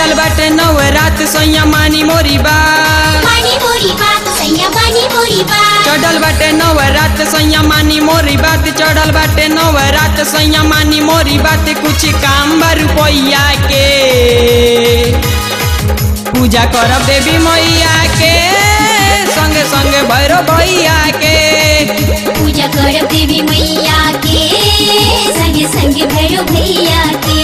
चढ़ल बाटे नवरात सैया मानी मोरी बात मानी मोरी बात सैया मानी मोरी बात चढ़ल बाटे नवरात सैया मानी मोरी बात चढ़ल बाटे नवरात सैया मानी मोरी बात कुछ काम बा रुपैया के पूजा करब देवी मैया के संगे संगे भैरव भैया के पूजा करब देवी मैया के संगे संगे भैरव भैया के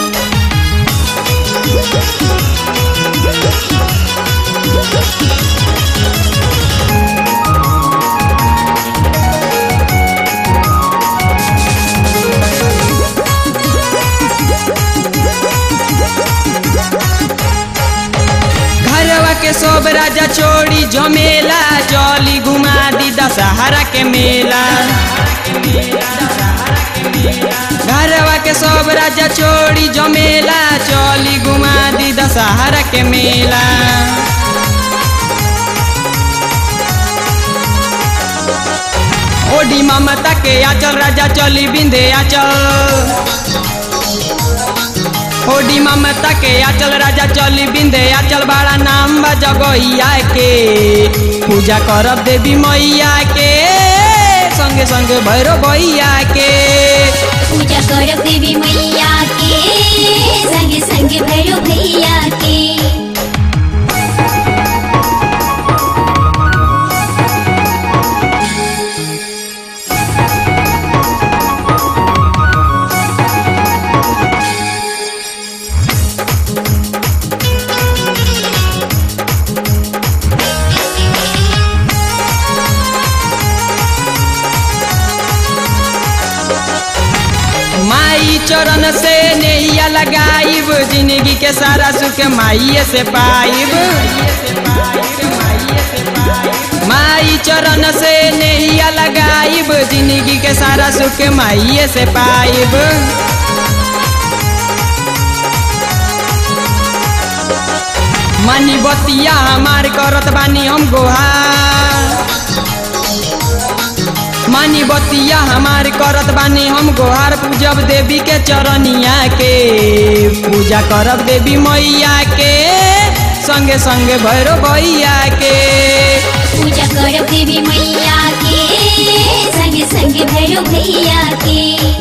घरवा के सब राजा छोड़ी जमेला जली घुमा दी दशहरा के मेला घरवा के सब राजा छोड़ी जमेला चली घुमा दी दशहरा के मेला ओडी ममता के आचल राजा चली बिंदे आचल होडी ममता के आचल राजा चली बिंदे आचल बड़ा नाम बा जगहिया के पूजा करब देवी मैया के संगे संगे भैरव भैया के पूजा करब देवी मैया के संगे संगे भैरव भैया के माई चरण से नैया लगाइब जिंदगी के सारा सुख माइये से पाइब माई चरण से नैया लगाइब जिंदगी के सारा सुख माइये से पाइब मनी बतिया हमार करत बानी हम गोहार मानी बतिया हमार करत बानी हम गोहार पूजब देवी के चरनिया के पूजा करब देवी मैया के संगे संगे भैरव भैया के पूजा करब देवी मैया के संगे संगे भैरव भैया के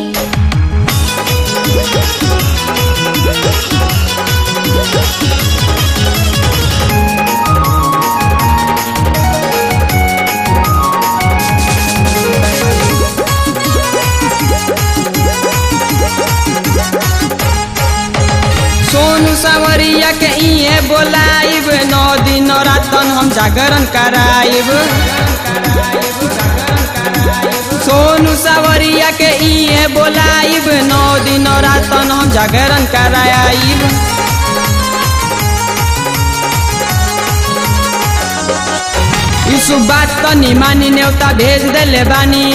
सोनू सावरिया के इहे बोलाइब नौ दिन रातन हम जागरण कराइब सोनू सावरिया के इहे बोलाइब नौ दिन रातन हम जागरण कराइब यीशु बात तनी मानी न्योता भेज देले बानी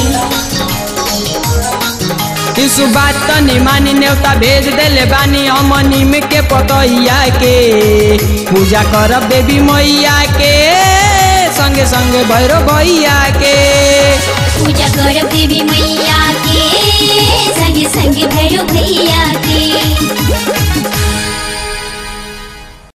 यीशु बात तनी मानी न्योता भेज देले बानी हम नीम के पतैया के पूजा करब देवी मैया के संगे संगे भैरव भैया के पूजा करब देवी मैया के संगे संगे भैरव भैया के